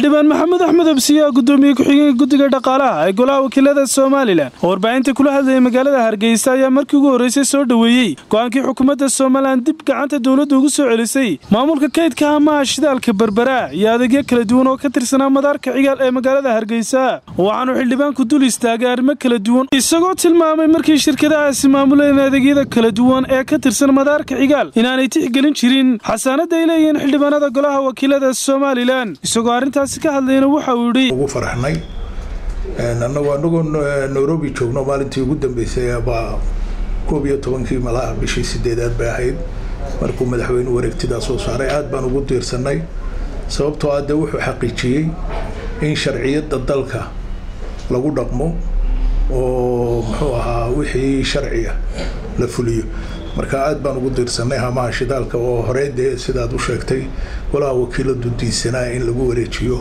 xildhibaan maxamed axmed absiyaa gudoomiye ku-xigeenka guddiga dhaqaalaha ee golaha wakiilada somalilan oo warbaahinta kula hadlayay magaalada hargeysa ayaa markii ugu horreysay soo dhoweeyey go-aankii xukuumadda somalilan dib gacanta dowladda ugu soo celisay maamulka kaydka amaha shidaalka berbera iyo adeegyo kala duwan oo ka tirsanaa madaarka cigaal ee magaalada hargeysa waxaanu xildhibaanku dul istaagay arrimo kala duwan isagoo tilmaamay markii shirkadahaasi maamuleen adeegyada kala duwan ee ka tirsan madaarka cigaal inaanay tixgelin jirin xasaanada ay leeyihiin xildhibaanada golaha wakiilada somalilan isagoo arrintaasi ka hadlayna waxa uu yidhi ugu faraxnay annagoo anagoo nairobi joogno maalintii ugu dambeysay baa koob iyo tobankii malaha bishii sideedaad bay ahayd markuu madaxweyne wareegtidaa soo saaray aad baan ugu diirsanay sababtoo ah dee wuxuu xaqiijiyey in sharciyadda dalka lagu dhaqmo oo muxuu ahaa wixii sharciga la fuliyo marka aad baan ugu diirsanay hamaha shidaalka oo horey dee sidaad u sheegtay golaha wakiiladu diisanaa in lagu wareejiyo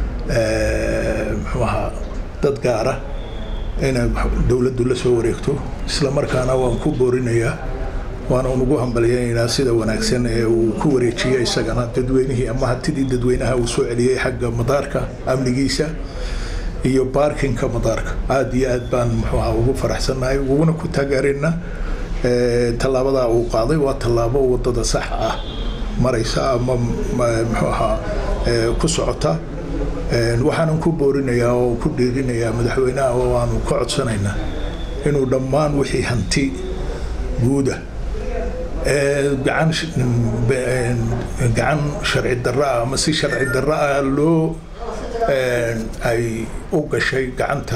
muxuu ahaa dad gaara inay dowladdu la soo wareegto isla markaana waan ku boorinayaa waana unugu hambalyaynaynaa sida wanaagsan ee uu ku wareejiyey isagana dadweynihii ama hatidii dadweynaha uu soo celiyey xagga madaarka amnigiisa iyo baarkinka madaarka aada iyo aad baan muxuu aha ugu faraxsannahay uguna ku taageerayna tallaabadaa uu qaaday waa tallaabo wadada sax ah maraysa ama muxuu ahaa ku socota waxaanan ku boorinayaa oo ku dhiirinayaa madaxweynaha oo aanu ka codsanaynaa inuu dhammaan wixii hanti guuda gacan gacan sharci darro ah ama si sharci darro ah loo ay u gashay gacanta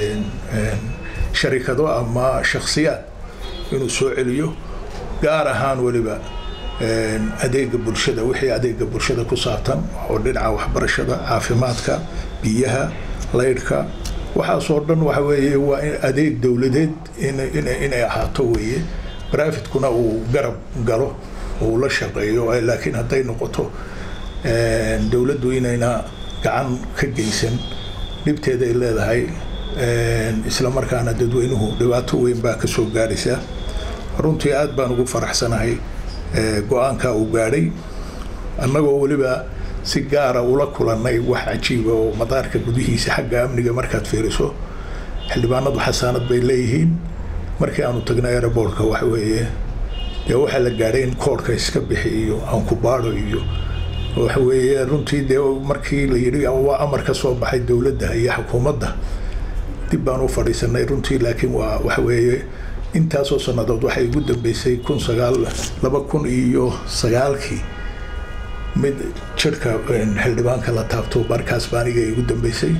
sharikado ama shakhsiyaad inuu soo celiyo gaar ahaan weliba adeega bulshada wixii adeega bulshada ku saabtan oo dhinaca waxbarashada caafimaadka biyaha laydhka waxaasoo dhan waxa weeye waa adeeg dowladeed inay ahaato weeye brafidkuna uu garab galo uu la shaqeeyo laakiin hadday noqoto dowladdu inayna gacan ka geysan dhibteeda ay leedahay isla markaana dadweynuhu dhibaato weyn baa ka soo gaaraysa runtii aad baan ugu faraxsanahay go-aanka uu gaadhay annagoo weliba si gaara ula kulannay wax cajiiba oo madaarka gudihiisa xagga amniga markaad fiiriso xildhibaanadu xasaanad bay leeyihiin markii aanu tagnay aerobortka waxa weeye dee waxaa la gaadhay in koorhka iska bixi iyo aankubaado iyo waxa weeye runtii dee markii la yidhi waa amar ka soo baxay dowladda iyo xukuumadda dib baan u fadhiisanay runtii laakiin waa waxa weeye intaasoo sannadood waxay ugu dambeysay kun sagaal laba kun iyo sagaalkii mid jirka xildhibaanka la taabto markaas baa aniga igu dambeysay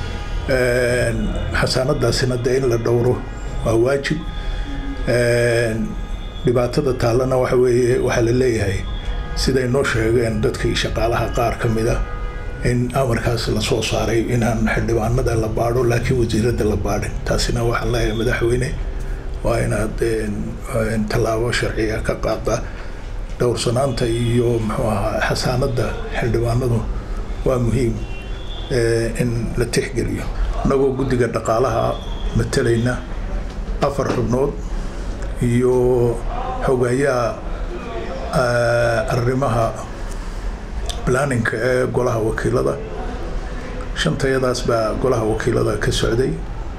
xasaanadaasina dee in la dhowro waa waajib dhibaatada taallana waxa weeye waxaa la leeyahay siday noo sheegeen dadkii shaqaalaha qaar ka mida in amarkaas la soo saaray inaan xildhibaanada la baadho laakiin wasiiradda la baadhin taasina waxaan leeyahay madaxweyne waa inaad tallaabo sharciga ka qaada dhowrsanaanta iyo muxuu ahaa xasaanadda xildhibaanadu waa muhiim in la tixgeliyo annagoo guddiga dhaqaalaha matalayna afar xubnood iyo xogayaa arrimaha planninka ee golaha wakiilada shantayadaas baa golaha wakiilada ka socday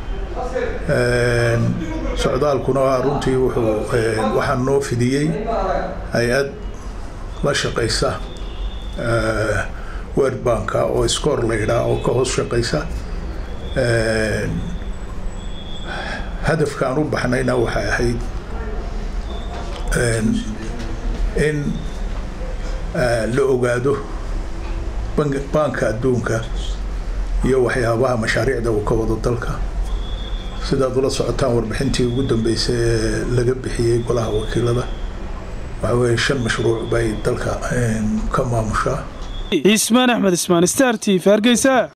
socdaalkuna runtii wuxuu waxaa noo fidiyey hay-ad la shaqaysa world banka oo scoor la yidhaah oo ka hoos shaqaysa hadafka aan u baxnayna waxay ahayd in la ogaado banka adduunka iyo waxyaabaha mashaariicda uu ka wado dalka sidaad ula socotaan warbixintii ugu dambeysay ee laga bixiyey golaha wakiilada waxa weeye shan mashruuc bay dalka ka maamushaa ismaan axmed ismaan star t v hargeysa